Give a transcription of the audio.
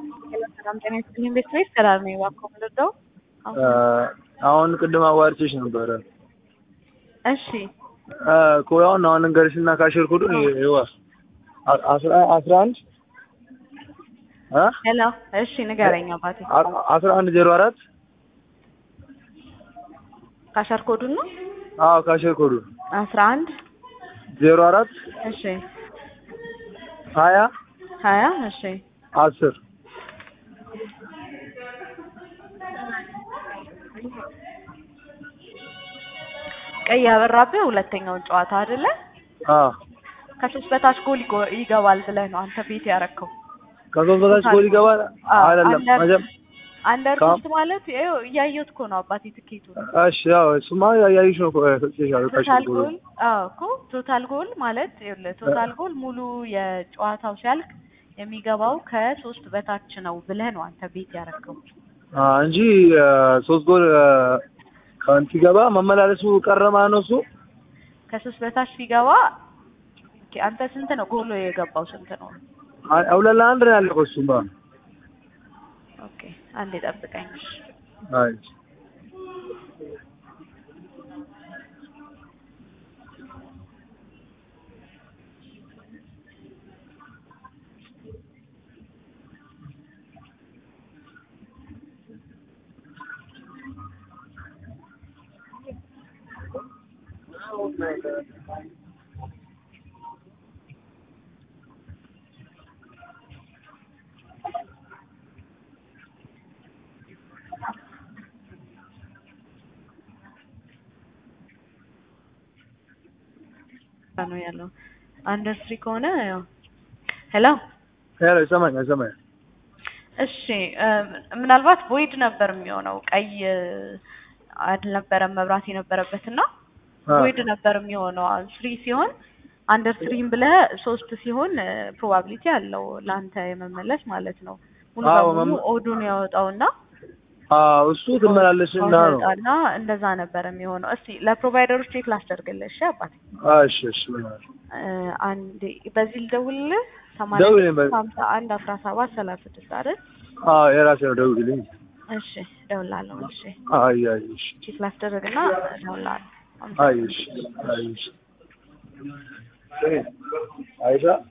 ሰላም ጤና ይስጥልኝ ቤተሰቤት ሰላም ነኝ። እባክዎ ምንድነው? አሁን ቅድም አዋርቼሽ ነበረ። እሺ ኮያውን አሁን እንገርሽና ካሽር ኮዱን ይዋ አስራ አስራ አንድ እ ሄሎ እሺ ንገረኝ አባቴ። አስራ አንድ ዜሮ አራት ካሸር ኮዱን ነው አዎ ካሽር ኮዱን አስራ አንድ ዜሮ አራት እሺ ሀያ ሀያ እሺ አስር ቀይ ያበራብህ ሁለተኛውን ጨዋታ አይደለ? አዎ ከሶስት በታች ጎል ይጎ- ይገባል ብለህ ነው አንተ ቤት ያረከው። ከሶስት በታች ጎል ይገባል አዎ፣ አይደለም አንደር- መጀም አንደር ካም- ሶስት ማለት ይኸው እያየሁት እኮ ነው አባቴ ትኬቱ እሺ ያው እሱማ ያያይሽ ነው እኮ ሰጥቼሻለሁ ካሽር ቶታል ኮዱን ጎል አዎ እኮ ቶታል ጎል ማለት ይኸውልህ ቶታል ጎል ሙሉ የጨዋታው ሲያልቅ የሚገባው ከሶስት በታች ነው ብለህ ነው አንተ ቤት ያረከው። አ እንጂ አ፣ ሶስት ጎል አ፣ ከአንቺ ሲገባ መመላለሱ ቀረማ ነው እሱ ከሶስት በታች ሲገባ ኦኬ፣ አንተ ስንት ነው ጎሎ የገባው ስንት ነው? አ- ሁለት ለአንድ ነው ያለቀው እሱማ ኦኬ አንዴ ጠብቀኝ። እሺ። አይ ነው ያለው አንደር ስሪ ከሆነ ያው ሄሎ ሄሎ ይሰማኛል ይሰማኛል እሺ እ፣ ምናልባት ቮይድ ነበር የሚሆነው ቀይ አልነበረም መብራት የነበረበት እና አ፣ ቮይድ ነበር የሚሆነው ስሪ ሲሆን አንደር ስሪም ብለህ ሶስት ሲሆን ፕሮባቢሊቲ አለው ለአንተ የመመለስ ማለት ነው ሙሉ አዎ፣ በሙሉ መመ- ኦዱን ያወጣውና አ፣ እሱ ትመላለስና ነው ያወጣና እንደዛ ነበር የሚሆነው እስቲ ለፕሮቫይደሮች ቼክ ላስደርግልህ እሺ አባቴ አ፣ እሺ እሺ በእናትሽ። እ፣ አንዴ በዚህ ልደውልልህ ሰማንያ ደውልልኝ በዚህ። ሀምሳ አንድ አስራ ሰባት ሰላሳ ስድስት አይደል አ፣ የራሴ ነው ደውልልኝ እሺ እደውልልሃለሁ እሺ አይ አይ እሺ ቼክ ላስደርግና እደውልልሃለሁ አይ እሺ አይ እሺ አይሻ